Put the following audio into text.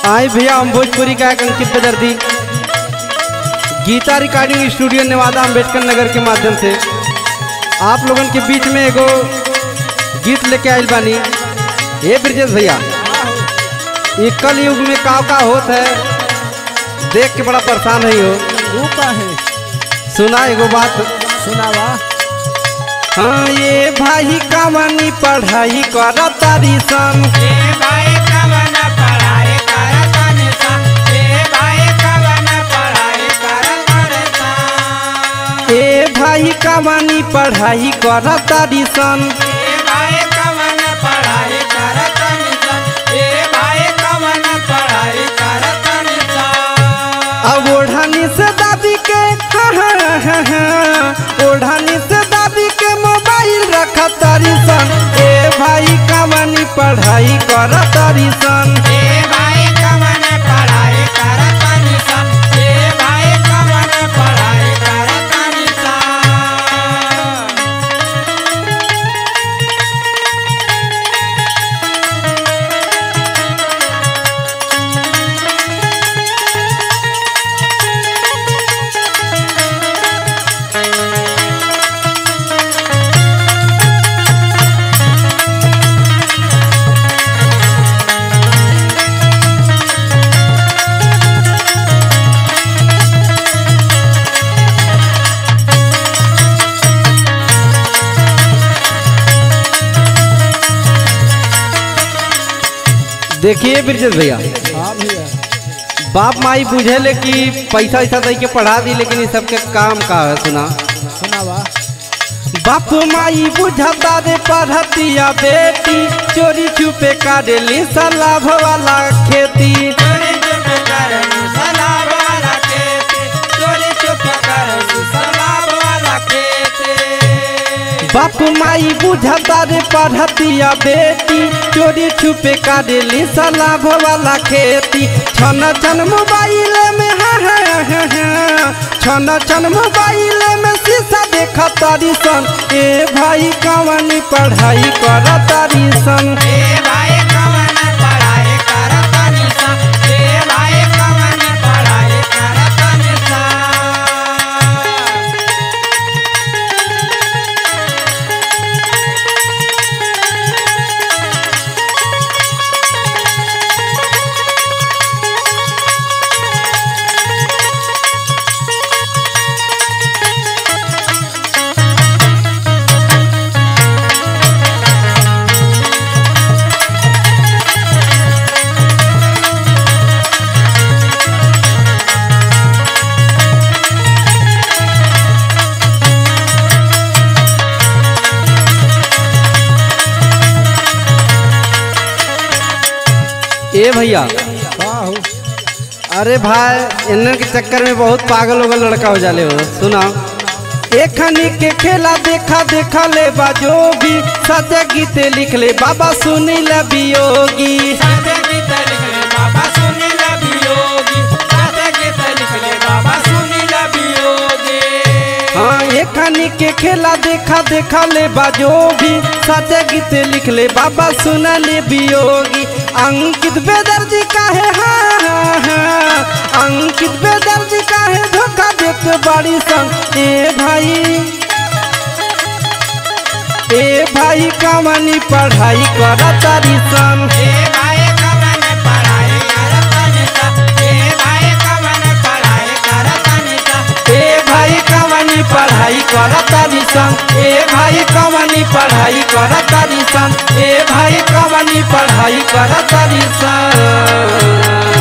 आई भैया हम भोजपुरी का एक अंकित बेदर्दी गीता रिकॉर्डिंग स्टूडियो नेवादा अम्बेडकर नगर के माध्यम से आप लोगन के बीच में एगो गीत लेके आयल बानी हे ब्रजेश भैया ये कल युग में का का होत है देख के बड़ा परेशान है हो वो का है सुना एगो बात सुनावा हाँ ये भाई कामनी पढ़ाई कर तारी सन ए भाई कवन पढ़ाई करतन सा ए भाई कवन पढ़ाई करतन सा ए भाई कामनी पढ़ाई कर तारी सन ए भाई कवन पढ़ाई करतन सा ए भाई कवन पढ़ाई करतन सा अब ओढ़ानी से दादी के हाँ, हाँ, हाँ, हाँ, ओढ़ानी से दादी के मोबाइल रख तारी सन ए भाई कामनी पढ़ाई कर तारी सन ए भाई कवन पढ़ाई करतन सा ए भाई कवन पढ़ाई करतन सा देखिए ब्रजेश भैया हाँ भैया बाप माई बुझेले कि पैसा वैसा दे के पढ़ा दी लेकिन ये सबके काम का है सुना सुनावा बाप माई बुझता रे पढ़तिया बेटी चोरी छुपे काटेली सलाभ वाला खेती चोरी चुप कर सलाब वाला खेते चोरी चुप कर सलाब वाला खेते बाप माई बुझता रे पढ़तिया बेटी चोरी छुपे काटेली सलाभ वाला खेती छन छन मोबाइल में हाँ हाँ हाँ हाँ छन छन मोबाइल में शीशा देख तारी सन ए भाई कवनी पढ़ाई कर तारी सन ए भाई कवन पढ़ाई करतन सा ए भाई कवन पढ़ाई करतन सा ए भैया हाँ हो अरे भाई इन्हन के चक्कर में बहुत पागल उगल लड़का हो जाले हो सुना एखनी के खेला देखा देखा ले बाजो भी सत्य गीते लिख ले बाबा सुनी ले बियोगी साथे गीत लिख ले बाबा सुनी ला बियोगी साथे गीत लिख ले बाबा सुनी ला बियोगी हाँ एखनी के खेला देखा देखा ले बाजो भी सत्य गीते लिख ले बाबा सुना ले बियोगी अंकित बेदर्जी काहे हाँ हाँ हाँ अंकित बेदर्जी काहे धोखा देते बड़ी संग ए भाई ए भाई कमनी पढ़ाई कर तारी सन ए भाई कवन पढ़ाई करतन सा ए भाई कवन पढ़ाई करतन सा ए भाई कमनी पढ़ाई कर तारी सन ए भाई कमनी पढ़ाई कर तारी सन ए भाई कमनी पढ़ाई कर तारी सन